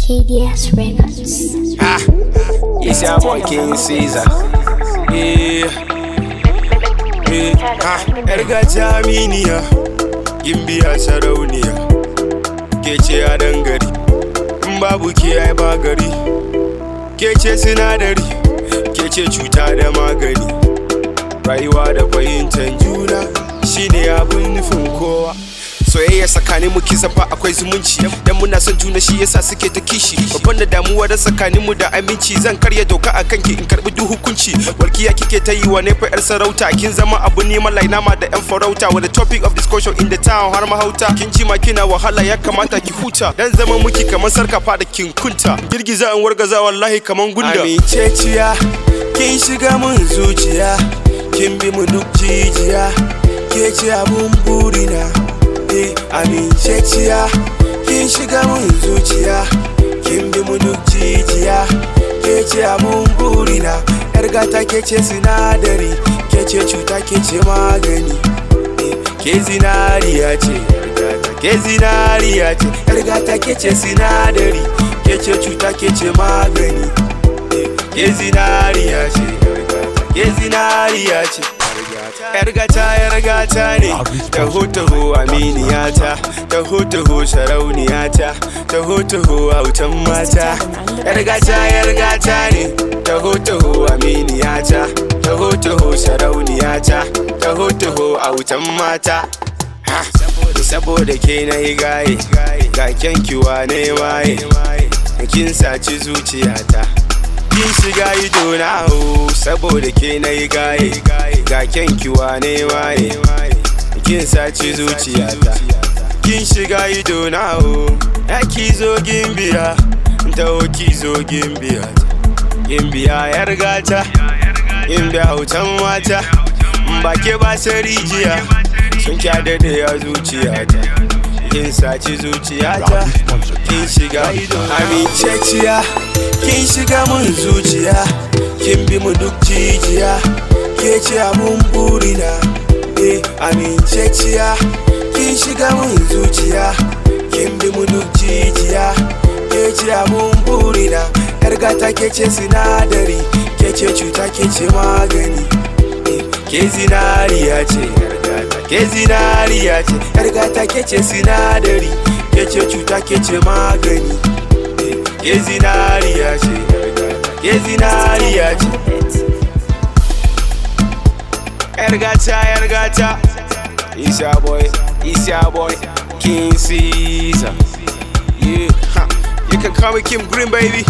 KDS Records. Ah, it's your boy King Caesar. Yeah. Yeah. Ah, Erga Jaminiya, Gimbiya Sarauniya, ke ce a dangare, in babu ke ai ba gari, ke ce sinadari, ke ce cuta da magani, rayuwa da fahimtar juna shine abin nufin kowa. soyayya tsakanin mu kisa fa akwai zumunci dan muna son juna shi yasa suke ta kishi babban da damuwa da tsakanin mu da aminci zan karya doka a kanki in karbi duk hukunci walkiya kike ta yi wa ne fa yar sarauta kin zama abu neman lainama da yan farauta with the topic of discussion in the town har mahauta kin ji ma kina wahala ya kamata ki huta dan zama muki kamar sarkafa da kin kunta girgiza an wargaza wallahi kamar gunda aminceciya kin shiga mun zuciya kin bi mu duk jijiya ke ce abun burina eh aminceciya kin shiga mun zuciya kin bi mu duk jijiya ke ce abun burina yar gata ke ce sinadari ke ce cuta ke ce magani eh, ke zinariya ce yar gata ke zinariya ce yar gata ke ce sinadari ke ce cuta ke ce magani eh, ke zinariya ce yar gata ke zinariya ce yar gata yar gata ne taho taho aminiyata taho taho sarauniyata taho taho autan mata yar gata yar gata ne taho taho aminiyata taho taho sarauniyata taho taho autan mata Ha, saboda ke na yi gaye ga kyankiwa ne waye kin saci zuciyata kin shiga ido na ho saboda ke na yi gaye ga kyankiwa ne waye kin saci zuciyata kin shiga ido na ho ya ki zo gimbiya taho ki zo gimbiya gimbiya yar gata gimbiya hautan mata ba ke ba rijiya sun kyada da ya zuciyata kin saci zuciyata kin shiga ido aminceciya kin shiga mun zuciya kin bi mu duk jijiya ke ce abun burina eh aminceciya kin shiga mun zuciya kin bi mu duk jijiya ke ce abun burina yar gata ke ce sinadari ke ce cuta ke ce magani eh, ke zinariya ce yar gata ke zinariya ce yar gata ke ce sinadari ke ce cuta ke ce magani ke zinariya ce ke zinariya ce yar gata yar gata isa boy isa boy king caesar yeah ha. you can call me kim green baby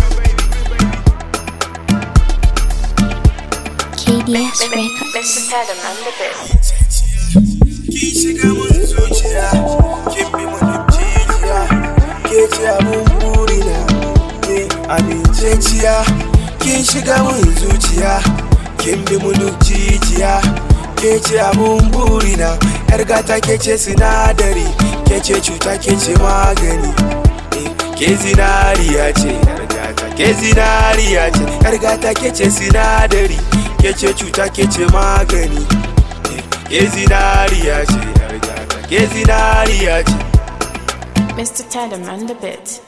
KDS Records. Mr. Tedham and the bit. kin shiga mun zuciya kin bi mun jijiya ke ce abun burina ke aminceciya kin shiga mun zuciya kin bi mun jijiya ke ce abun burina yar gata ke ce sinadari ke ce cuta ke ce magani Eh, ke zinariya ce yar gata ke zinariya ce yar gata ke ce sinadari ke ce cuta ke ce magani ke zinariya ce yar gata ke zinariya ce Mr. Tedham and the bit.